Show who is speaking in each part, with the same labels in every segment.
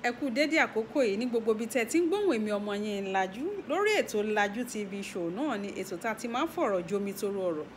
Speaker 1: ẹ kú dédé àkókò yìí ní gbogbo ibi tẹ́ ti ń gbóhùn èmi ọmọ yín Lájú lórí ètò Lájú TV show náà ni ètò tá a ti máa ń fọ̀rọ̀ jomi toro ọ̀rọ̀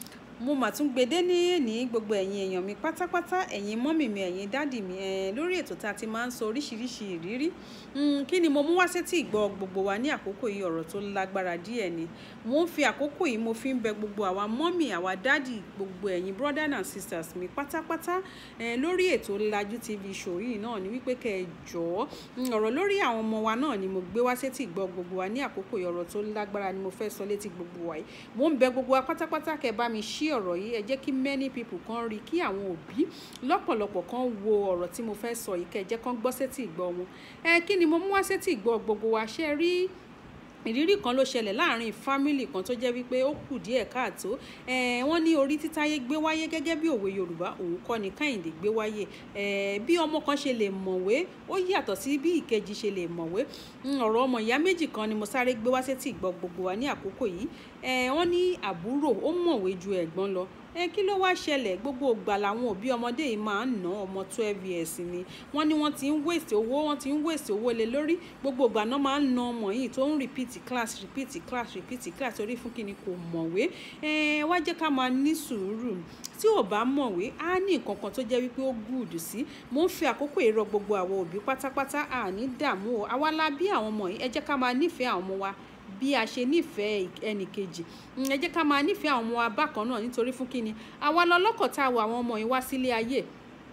Speaker 1: mo mà tún gbede ní ní gbogbo ẹ̀yin èèyàn mi pátápátá ẹ̀yin mọ́mì mi ẹ̀yin dádì mi ẹ̀ lórí ètò tá a ti máa ń sọ oríṣiríṣi ìrírí kí ni mo mú wá sétí ìgbọ́ gbogbo wa ní àkókò yìí ọ̀rọ̀ tó lágbára díẹ̀ ni mo ń fi àkókò yìí mo fi ń bẹ gbogbo àwa mọ́mì àwa dádì gbogbo ẹ̀yin brother and sisters mi pátápátá ẹ̀ lórí ètò Lájú TV show yìí náà ni wípé kẹ́ ẹ jọ̀ọ́ ọ̀rọ̀ lórí àwọn ọmọ wa náà ni mo gbé wá sétí ìgbọ́ gbogbo wa ní àkókò yìí ọ̀rọ̀ tó lágbára ni mo fẹ́ sọ létí gbogbo wa yìí mo ń bẹ gbogbo wa pátápátá kẹ́ bá mi ṣí ọ̀rọ̀ yìí ẹ jẹ́ kí many people kan rí kí àwọn òbí lọ́pọ̀lọpọ̀ kan wo ọ̀rọ̀ tí mo fẹ́ sọ yìí kẹ́ ẹ jẹ́ kán gbọ́ sétí ìgbọ́ wọn ẹ kí ni mo mú wá sétí ìgbọ́ gbogbo wa ṣe rí ìrírí kan ló ṣẹlẹ̀ láàrin fámìlì kan tó jẹ́ wípé ó kù díẹ̀ káàtó wọ́n ní orí títáyé gbé wáyé gẹ́gẹ́ bí òwe yorùbá òun kọ́ ni káyìndé gbé wáyé bí ọmọ kan ṣe lè mọ̀wé ó yàtọ̀ sí bí ìkejì ṣe lè mọ̀wé ọ̀rọ̀ ọmọ ìyá méjì kan ni mo sáré gbé wá sétí ìgbọ́ gbogbo wa ní àkókò yìí wọ́n ní àbúrò ó mọ̀wé ju ẹ̀gbọ́n lọ ẹ kí ló wáá ṣẹlẹ̀ gbogbo ìgbà làwọn òbí ọmọdé yìí máa ń ná ọmọ twelve years ni wọ́n ní wọ́n ti ń wèsì owó wọ́n ti ń wèsì owó lé lórí gbogbo ìgbà náà máa ń ná ọmọ yìí tó ń repeat class repeat class repeat class orí fún kíni kò mọ̀wé ẹ wá jẹ́ ká máa ní sùúrù tí ò bá mọ̀wé á ní nǹkan kan tó jẹ́ wípé ó gùdù sí mo ń fi àkókò ìrọ̀ gbogbo àwọn òbí pátápátá àní dààmú o àwa la bí àwọn ọmọ yìí ẹ jẹ́ ká máa nífẹ̀ẹ́ àwọn ọmọ wa bí a ṣe nífẹ̀ẹ́ ẹnì kejì ẹ jẹ́ ká máa nífẹ̀ẹ́ àwọn ọmọ wa bákan náà nítorí fún kíni àwa lọ́lọ́kọ̀ tá a wọ àwọn ọmọ yìí wá sílé ayé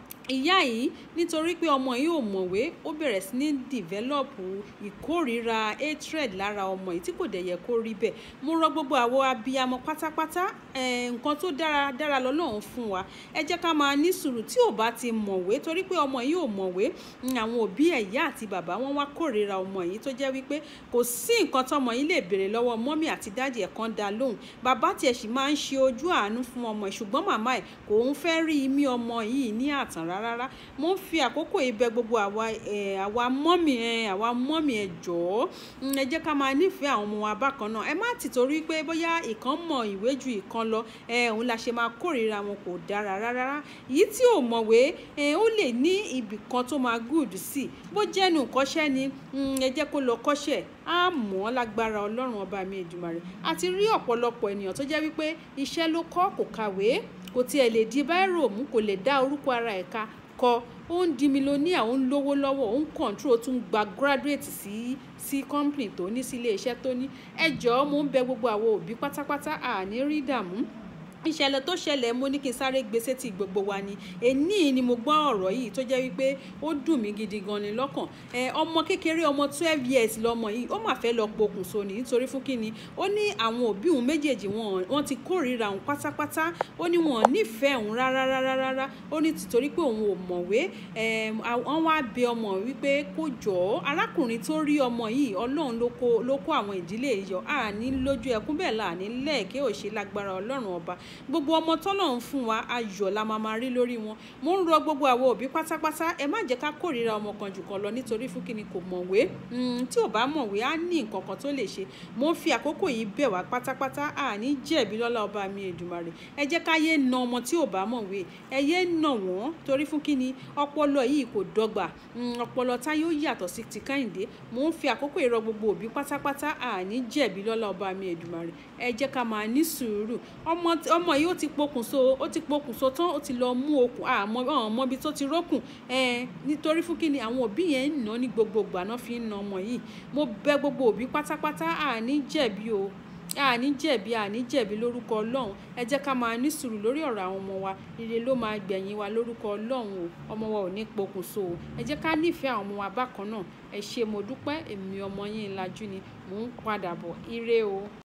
Speaker 1: ìyá yìí nítorí pé ọmọ yìí ò mọ̀wé ó bẹ̀rẹ̀ sí ní dìvẹ́lọ́pù ìkórìíra hatred lára ọmọ yìí tí kò dẹ̀ yẹ kó rí bẹ́ẹ̀ mo rọ gbogbo àwọn abiyamọ pátápátá nǹkan tó dára dára lọ́lọ́run fún wa ẹ jẹ́ ká máa ní sùúrù tí ò bá ti mọ̀wé torí pé ọmọ yìí ò mọ̀wé àwọn òbí ẹ̀ ìyá àti bàbá wọn wá kórìíra ọmọ yìí tó jẹ́ wípé kò sí nǹkan tọmọ yìí lè béèrè lọ́wọ́ mọ́mì àti dáàdì ẹ̀ kan dá lóhùn bàbá tiẹ̀ sì máa ń ṣe ojú àánú fún ọmọ ẹ̀ ṣùgbọ́n màmá ẹ̀ kò ń fẹ́ rí imí ọmọ yìí ní àtàn rárá rárá mo ń fi àkókò yìí bẹ̀ gbogbo àwa àwa mọ́mì ẹ àwa mọ́mì ẹ jọ̀ọ́ ẹ jẹ́ ká máa nífẹ̀ẹ́ àwọn ọmọ wa bákan náà ẹ má ti torí pé bóyá ìkan mọ ìwé ju ìkan lọ ẹ òun la ṣe máa kórìíra wọn kò dára rárá yìí tí ò mọ̀wé ẹ ó lè ní ibì kan tó máa gùd sí bó jẹ́nu kọ́ṣẹ́ ni ẹ jẹ́ kó lọ kọ́ṣẹ́ á mọ̀ ọ́ lágbára ọlọ́run ọba mi Èdùmàrè àti rí ọ̀pọ̀lọpọ̀ ènìyàn tó jẹ́ wípé iṣẹ́ ló kọ́ kò kàwé kò tiẹ̀ lè di báírò mú kò lè dá orúkọ ara ẹ̀ ka kọ ó ń di mílíọ̀nìyà ó ń lówó lọ́wọ́ ó ń kọ̀ǹtró tún gba graduate sí sí company tó ní sí ilé iṣẹ́ tó ní ẹ jọ̀ọ́ mo ń bẹ gbogbo àwọn òbí pátápátá àní rí dààmú ìṣẹ̀lẹ̀ tó ṣẹlẹ̀ mo ní kí n sáré gbé sétí gbogbo wa ni èní ni mo gbọ́ ọ̀rọ̀ yìí tó jẹ́ wípé ó dùn mí gidi gan ni lọ́kàn ẹ ọmọ kékeré ọmọ twelve years lọmọ yìí ó mà fẹ́ lọ pokùnso ni nítorí fún kíni ó ní àwọn òbí òun méjèèjì wọn wọn ti kórìíra òun pátápátá ó ní wọn nífẹ̀ẹ́ òun rárá rárá rárá ó ní tìtorí pé òun ò mọ̀wé ẹ wọ́n wá bẹ ọmọ wípé kó jọ̀ọ́ arákùnrin tó rí ọmọ yìí ọlọ́run ló kó àwọn ìdílé yìí yọ àní lójú ẹkún bẹ́ẹ̀ láàní lẹ́ẹ̀kẹ́ òṣè lágbára ọlọ́run ọba gbogbo ọmọ tọ́lọ́run fún wa ayọ̀ la máa máa rí lórí wọn mo ń rọ gbogbo àwọn òbí pátápátá ẹ má jẹ́ ká kórìíra ọmọ kan jù kan lọ nítorí fún kíni kò mọ̀wé tí ò bá mọ̀wé á ní nǹkan kan tó lè ṣe mo ń fi àkókò yìí bẹ̀ wá pátápátá àní jẹ̀bi lọ́lá ọba mi Èdùmàrè ẹ jẹ́ ká yé na ọmọ tí ò bá mọ̀wé ẹ yé nà wọ́n torí fún kíni ọpọlọ yìí kò dọ́gba ọpọlọ tá yóò yàtọ̀ sí ti Kẹ́hìndé mo ń fi àkókò ìrọ gbogbo òbí pátápátá àní jẹ̀bi lọ́lá ọba mi Èdùmàrè ẹ jẹ́ ká máa ní sùúrù ọmọ yìí ó ti pokùnso ó ti pokùnso tán ó ti lọ mú okùn àmọ́ ọmọ ibi tó ti rókùn ẹ nítorí fún kíni àwọn òbí yẹn ń ná ní gbogbo ìgbà náà fi ń na ọmọ yìí mo bẹ̀ gbogbo òbí pátápátá àní jẹ̀bi o àní jẹ̀bi àní jẹ̀bi lórúkọ Ọlọ́run ẹ jẹ́ ká máa ní sùúrù lórí ọ̀rọ̀ àwọn ọmọ wa ire ló máa gbẹ̀yìn wa lórúkọ Ọlọ́run o ọmọ wa ò ní pokùnso o ẹ jẹ́ ká nífẹ̀ẹ́ àwọn ọmọ wa bákan náà ẹ ṣé mo dúpẹ́ èmi ọmọ yín Lájú ni mò ń padà bọ̀ ire o.